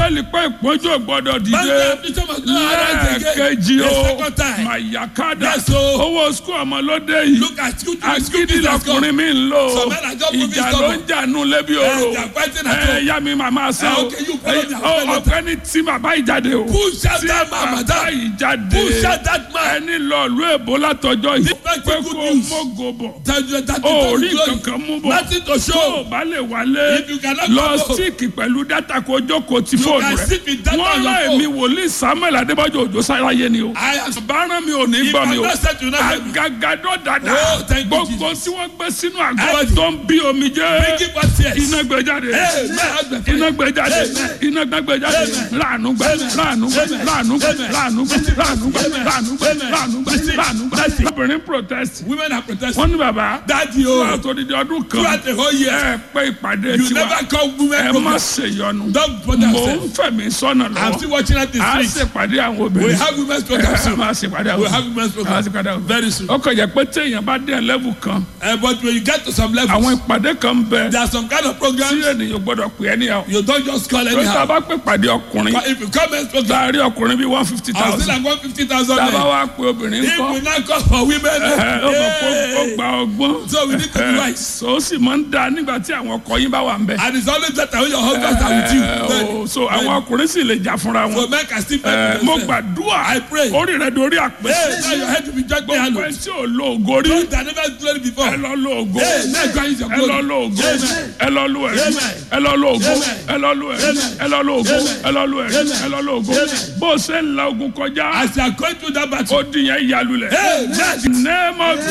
bíbélì pé ìpọ́njú ò gbọ́dọ̀ Bible dìde affliction must not arise again. lẹ́ẹ̀kejì The o second time. màyàkádà Yes, o. owó skul ọmọ lóde yìí Look at school school agídí business lọkùnrin come. mi ń lò Some men are just moving ìjà ló stubborn. ń jà nù lébi Eh, oro they are fighting at ẹ home. yá mi màmá sọ Eh, o okay, you follow me, Eh, I'll ọ- follow ọ̀gbẹ́ni tí bàbá ìjáde o Push out tí that man, bàbá madam. ìjáde Push out that man. ẹni lọ ìlú èbó látọjọ́ yìí This man pé take good kó news. mógo bọ̀ That you that o you rí glory. kankan mú bọ̀ Nothing to tó o show. bá lè wálé If you cannot lọ come home. síìkì pẹ̀lú dátà kó jókòó ti fóònù can rẹ̀ sit with data wọ́n on your rán phone. èmi wòlíì samuel adébájọ́ òjò sáráyé ni o I am báràn mi ò ní If gbọ́ mi I'm o not set to know them. àgàgàdọ́ dada Oh, thank you, gbogbo Jesus. tí wọ́n gbé sínú àgọ́ Everything. tó ń bí omi jẹ́ Bring it back tears. iná gbé jáde Amen. iná gbé jáde Amen. iná gbé jáde Amen. láàánú gbẹ láàánú gbẹ Amen. láàánú gbẹ Amen. láàánú gbẹ láàánú gbẹ Amen. láàánú gbẹ Amen. láàánú gbẹ láàánú gbẹ obìnrin protest Women are protesting. wọ́n ní bàbá Daddy wọ́n o. àtòdìdí ọdún kan Throughout the whole year. ẹ pé ìpàdé You tiwa never call women ẹ má program. ṣèyọnu Don't bother mò ń yourself. fẹ̀mí sọ́nà I'm lọ́wọ́ still watching at the a street. ṣèpàdé àwọn We obìnrin have women's program ẹ soon. máa ṣèpàdé àwọn We have obìnrin women's a máa program ṣèpàdé àwọn obìnrin very soon. ó kọjá pé téèyàn bá dé level kan Uh, but when you get to some àwọn levels, ìpàdé kan bẹ there are some kind of tí programs ènìyàn gbọ́dọ̀ pè é níyàwó you don't just call lórí tá a anyhow. bá pè pàdé ọkùnrin But if you come men's program, láàárín ọkùnrin bíi one fifty I was thousand still like one fifty thousand tá a bá men. wá pè obìnrin If kọ́ we now call for women, ẹ ó mọ̀ pé ó hey, gba ọgbọ́n So we need to be ẹ, wise. so ó sì máa ń da nígbà tí àwọn ọkọ yín bá wà ń bẹ and it's always better when your husbands are with you. ẹ, Then, ó, so àwọn ọkùnrin sì lè jà fúnra so wọn men can still ẹ, fight mo for themselves. gbàdúrà I pray. orí rẹ dorí Hey, àpèsè now your head will be judged by gbogbo ẹ hand. tí ò lo ògo rí Don't that never glory before. ẹ lọ lo ògo Hey, now God is your ẹ lọ glory. lo ògo Amen. ẹ lọ lo ẹ̀rí Amen. ẹ lọ lo ògo Amen. ẹ lọ lo ẹ̀rí Amen. ẹ lọ lo ògo Amen. ẹ lọ lo ẹ̀rí Amen. ẹ lọ lo ògo Amen. bó o ṣe ń la ogun kọjá As you are going through that battle, ó di yẹn yalulẹ̀ Amen. name of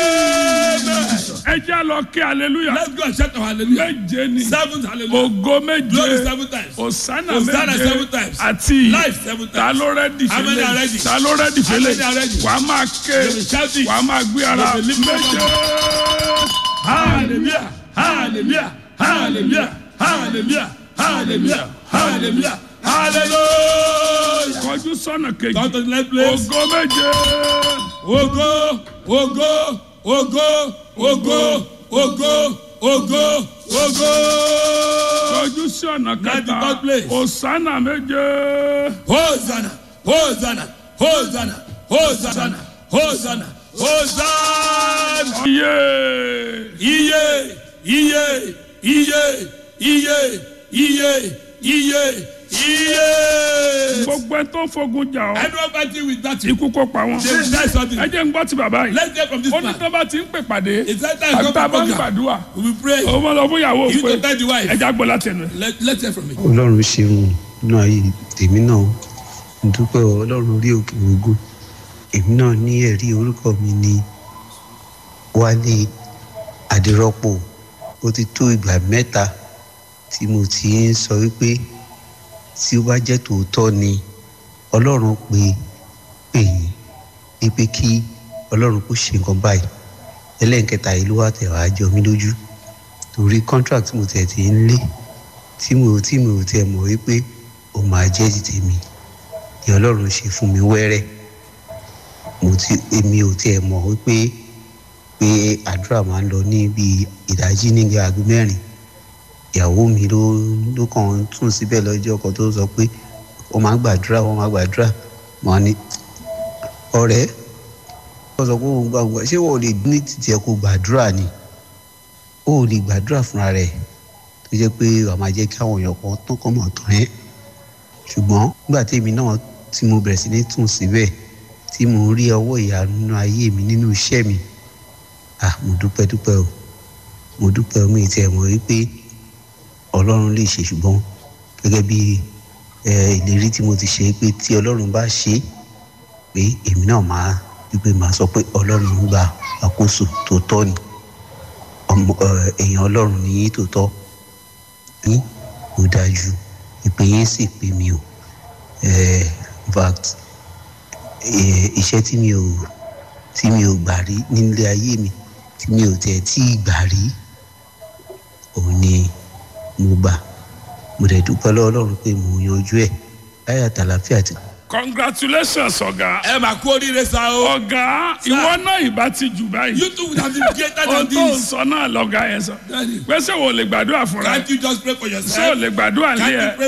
Jesus ẹ jẹ́ lọ kí hallelujah let's go and shout our hallelujah. méje ni Seven hallelujah. ògo Glory méje seven times. osana Hosanna méje seven times. àti Life seven ta times. ló rẹ́dì How many are fẹ́lẹ̀ ready? ta ló rẹ́dì How many are fẹ́lẹ̀ ready? wà á máa ké They will shout it. wà á máa gbé ara They will lift up méje. Hallelujah. Hallelujah. Hallelujah. Hallelujah. Hallelujah. Hallelujah. Hallelujah. kọjú sọ́nà kejì Come to the next place. ògo méje Ogo, ogo, ogo, ogo, ogo, ogo, ogo. kọjú sọ́nà Now the kẹta third place. osana méje Hosanna, Hosanna, Hosanna, Hosanna, Hosanna, Hosanna. iye Iye, iye, iye, iye, iye, iye, iye. gbogbo ẹ tó fogun jà ọ́ Anyone fighting with that, they ikú kó pa wọn will die suddenly. ẹ jẹ́ ń gbọ́ ti bàbá yìí Let's get from this ó ní man. tó bá ti ń pè pàdé It's that time àti come tá a to bá ń program. gbàdúrà We will pray. òun máa lọ fún ìyàwó You pé to tell the wife. ẹja gbọ́ láti ẹnu ẹ̀. Let, let's hear from me. ọlọ́run ṣeun nínú ayé tèmi náà mo dúpẹ́ ọ, ọlọ́run orí òkè ogun èmi náà ní ẹ̀rí orúkọ mi ní wálé adérọ́pò ó ti tó ìgbà mẹ́ta tí mo ti ń sọ wípé tí ó bá jẹ́ tòótọ́ ni ọlọ́run pé pè yín wípé kí ọlọ́run kó ṣe nǹkan báyìí ẹlẹ́nkẹta yìí ló wà tẹ̀ wá jọ mí lójú torí contract mo tẹ̀ ti ń lé tí mo tí mo tiẹ̀ mọ̀ wípé ó máa jẹ́ ti tèmi ni ọlọ́run ṣe fún mi wẹ́rẹ́ mo ti èmi ò tiẹ̀ mọ̀ wípé pé àdúrà máa ń lọ ní bíi ìdájí ní aago mẹ́rin ìyàwó mi ló ló kàn ń tún síbẹ̀ lọ́jọ́ kan tó sọ pé wọ́n máa gbàdúrà wọ́n máa gbàdúrà mo á ní ọ̀rẹ́ wọ́n sọ pé òun gbàgbọ́ ṣé wọ́n ò lè ní títí ẹ kó gbàdúrà ni ó ò lè gbàdúrà fúnra rẹ̀ tó jẹ́ pé wàá máa jẹ́ kí àwọn èèyàn kan tán kàn mọ̀ tán ẹ́ ṣùgbọ́n nígbà tí èmi náà tí mo bẹ̀rẹ̀ sí ní tún síbẹ̀ tí mo rí ọwọ́ ìyanu nínú ayé mi nínú iṣẹ́ mi ah mo dúpẹ́ dúpẹ́ o mo dúpẹ́ o mi ì tiẹ̀ mọ̀ wípé ọlọ́run lè ṣe ṣùgbọ́n gẹ́gẹ́ bí ẹ ìlérí tí mo ti ṣe pé tí ọlọ́run bá ṣe é pé èmi náà máa wípé máa sọ pé ọlọ́run ń gba àkóso tó tọ́ ni ọmọ ẹ, èèyàn ọlọ́run ní yín tó tọ́ yín ó dájú ìpè yín sì pè mí o ẹ in fact ẹ, iṣẹ́ tí mi ò tí mi ò gbà rí nílé ayé mi tí mi ò tẹ̀ tí ì gbà rí òun ni mo gbà mo dẹ̀ dúpẹ́ lọ́wọ́ ọlọ́run pé mo yanjú ẹ̀ láyà tàlàfíà ti congratulations ọ̀gá ẹ máa kú oríire sa o. ọ̀gá ìwọ náà ìbá ti jù báyìí you too would have been greater ohun than tó ń this. sọ náà lọ́gá yẹn sọ Daddy, pé ṣé wo lè gbàdúrà fúnra ẹ can't you just pray for ṣé o yourself. lè gbàdúrà Can't lé you ẹ pray